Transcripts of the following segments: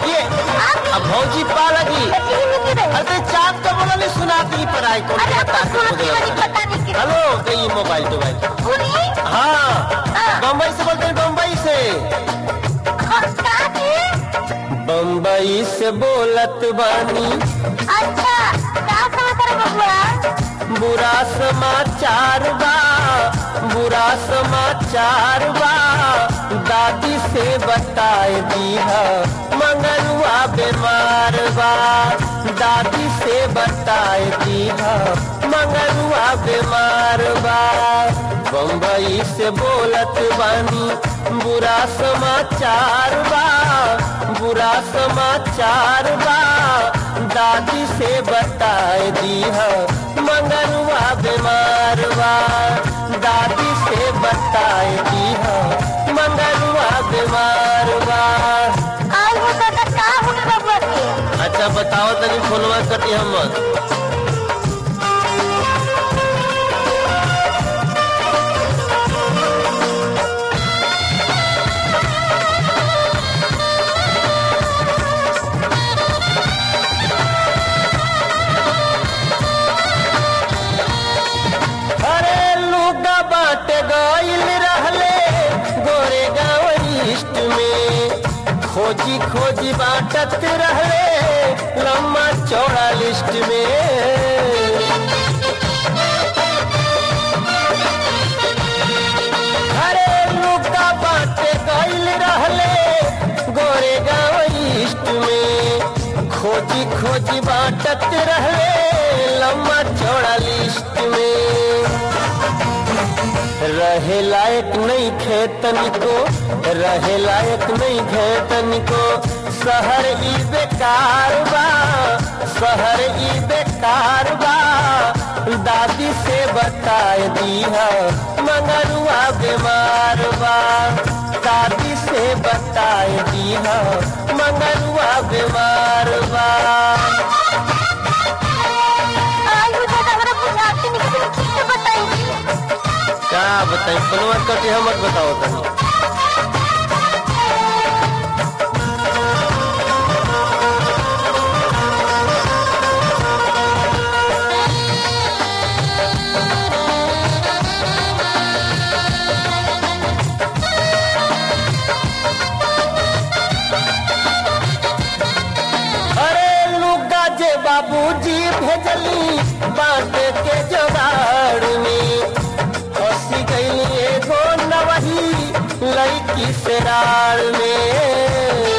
ये अब भौजी पा लगी अरे चाँद का बोला नहीं सुनाती पढ़ाई को अरे बता आपको के सुनाती वाली पता नहीं किस- हेलो गई मोबाइल तो भाई सुनी हाँ बम्बई से बोलते हैं बम्बई से का की? बम्बई से बोलत बानी अच्छा का समाचार बबुआ बुरा समाचार बा बुरा समाचार बा दादी से बताए दीहा मंगलुआ बीमार बा दादी से बताए दीहा मंगलुआ बीमार बा बम्बई से बोलत बानी बुरा समाचार बा बुरा समाचार बा दादी से बताए दीहा मंगलुआ बीमार बा दादी से बताए दीहा मंगलुआ बीमार बा आज वो दादा का हो गए बबुआ के अच्छा बताओ तनी फोनवा कटी हम अरे लुगा बाट गइल रहले गोरे गाँव ईस्ट में खोजी खोजी बाटत रहले लम्बा चौड़ा लिस्ट में अरे लुगा बाट गइल रहले गोरे गाँव ईस्ट में खोजी खोजी बाटत रहले लम्बा चौड़ा लिस्ट में रहे लायक नहीं खेतन को रहे लायक नहीं खेतन को शहर ई बेकार बा शहर ई बेकार बा दादी से बताए दीहा मंगरुआ बीमार बा दादी से बताए दीहा मंगरुआ बीमार बा आज वो दादा हमरा बुझाते नहीं कि तुम ठीक से बताएंगी क्या बताई फोनवा कटी हमर बताओ तनी अरे लुगा जे बाबूजी भेजली बांट के जोगाड़ में फंसी गई एगो नवही लड़की से रार में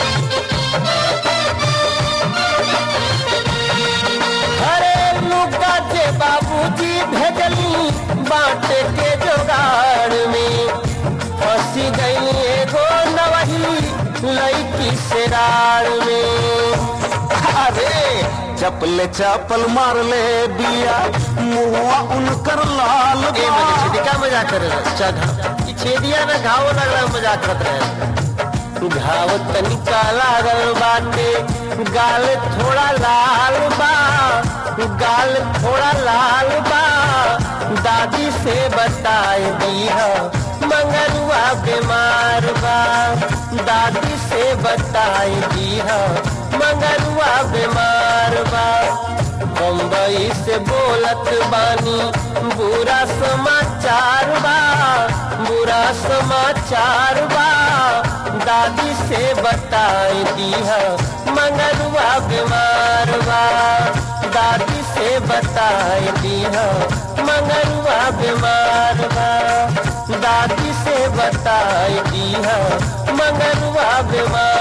अरे लुगा जे बाबूजी भेजली बांट के जोगाड़ में फंसी गई एगो नवही लड़की से रार में अरे चपले चपल मार ले बिया मुहुआ उनकर लाल ए बा। मजे छिड़का मजाक करे अच्छा ई छेदिया में घाव लगला मजाक करत रहे घाव तनिका लागल बाटे गाल थोड़ा लाल बा गाल थोड़ा लाल बा दादी से बताए दीहा मंगरुआ बीमार बा दादी से बताए दीहा मंगरुआ बीमार बा बम्बई से बोलत बानी बुरा समाचार बा बुरा समाचार बा दादी से बताए दीहा मंगरुआ बीमार बा दादी से बताए दीहा मंगरुआ बीमार बा दादी से बताए दीहा मंगरुआ बीमार